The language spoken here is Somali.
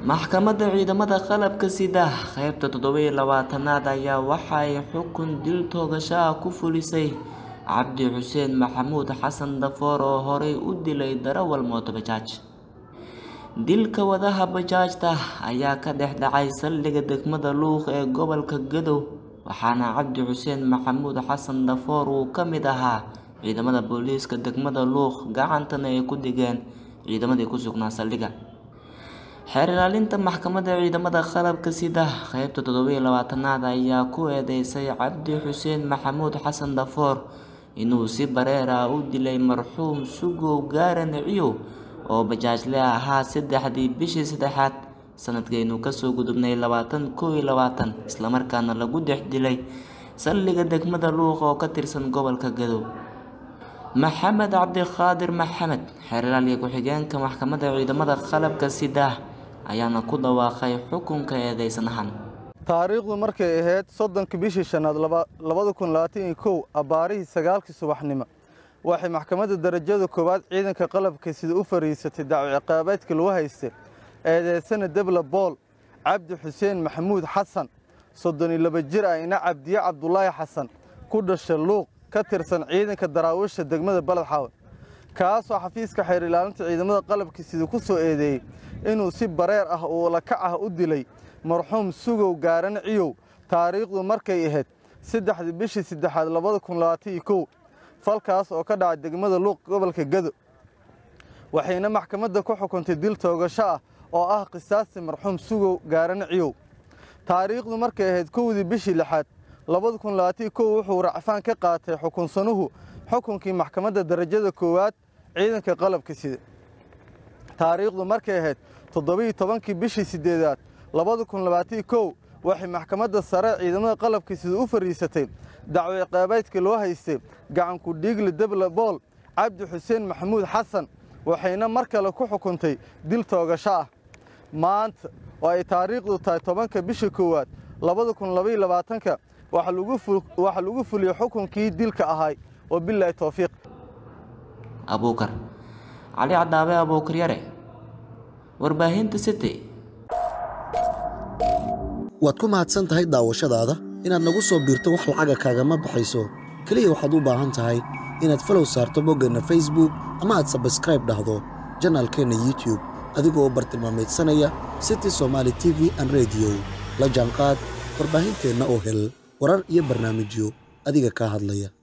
maxkamadda ciidamada qalabka sida qeybta toddobiyo labaatanaad ayaa waxa ay xukun dil toogasho ah ku fulisay cabdi xuseen maxamuud xasan dafoor oo horey u dilay darawal mooto bajaaj dilka wadaha bajaajta ayaa ka dhex dhacay saldhigga degmada luuq ee gobolka gadow waxaana cabdi xuseen maxamuud xasan dafoor uu ka mid ahaa ciidamada booliiska degmada luuq gacantana ay ku digeen ciidamadii ku sugnaa saldhigga xeer ilaalinta maxkamadda ciidamada qalabka sida qeybta toddobiyo labaatanaad ayaa ku eedeysay cabdi xuseen maxamuud xasan dafoor inuu si bareer ah u dilay marxuum sugow gaaran ciyow oo bajaajle ahaa saddexdii bishii saddexaad sanadkaynu kasoo gudubnay labaatan koo iyo labaatan islamarkaana lagu dhex dilay saldhigga degmada luuq oo ka tirsan gobolka gadow maxamed cabdiqaadir maxamed xeer ilaaliya ku-xigeenka maxkamadda ciidamada qalabka sida ayaana ku dhawaaqay xukunka eedeysanahan taariikhdu markay ahayd soddonka bishii shanaad labada kun labaatan iyo kow abbaarihii sagaalkii subaxnimo waxay maxkamadda darajada koowaad ciidanka qalabka sida u fariisatay dacwo ciqaabeedka lagu haystay eedeysana debla bool cabdi xuseen maxamuud xasan soddon iyo laba jir ah ina cabdiye cabdulaahi xasan ku dhasha luuq ka tirsan ciidanka daraawiisha degmada baled xaawe kaasoo xafiiska xeer ilaalinta ciidamada qalabka sida ku soo eedeeyey inuu si bareer ah oo lakac ah u dilay marxuum sugow gaaran ciyow taariikhdu markay ahayd saddexdii bishii saddexaad labada kun labaatan iyo kow falkaas oo ka dhacay degmada luuq gobolka gado waxayna maxkamadda ku xukuntay dil toogasho ah oo ah qisaastii marxuum sugow gaaran ciyow taariikhdu markay ahayd kowdii bishii lixaad labada kun labaatan iyo kow wuxuu racfaan ka qaatay xukunsanuhu xukunkii maxkamadda darajada koowaad ciidanka qalabka sida taariikhdu markay ahayd toddobiiyo tobankii bishii siddeedaad labada kun labaatan iyo kow waxay maxkamadda sare ciidamada qalabka sida u fariisatay dacwo ciqaabeedka loo haystay gacanku dhiigle debla bool cabdi xuseen maxamuud xasan waxayna mar kale ku xukuntay dil toogasho ah maanta oo ay taariikhdu tahay tobanka bisha koowaad labada kun labaiyo labaatanka waxaa lagu fuliyey xukunkii dilka ahay oo bilaahi towfiiq abuukar cali cadaabe abuukar yare warbaahinta city waad ku mahadsan tahay daawashadaada inaad nagu soo biirto wax lacaga kaagama baxayso keliya waxaad u baahan tahay inaad falow saarto boggeenna facebook ama aad sabskraib dhahdo janaalkeenna youtube adigoo bartilmaameedsanaya city somaali t v an rediyo la jaanqaad warbaahinteenna oo hel warar iyo barnaamijyo adiga kaa hadlaya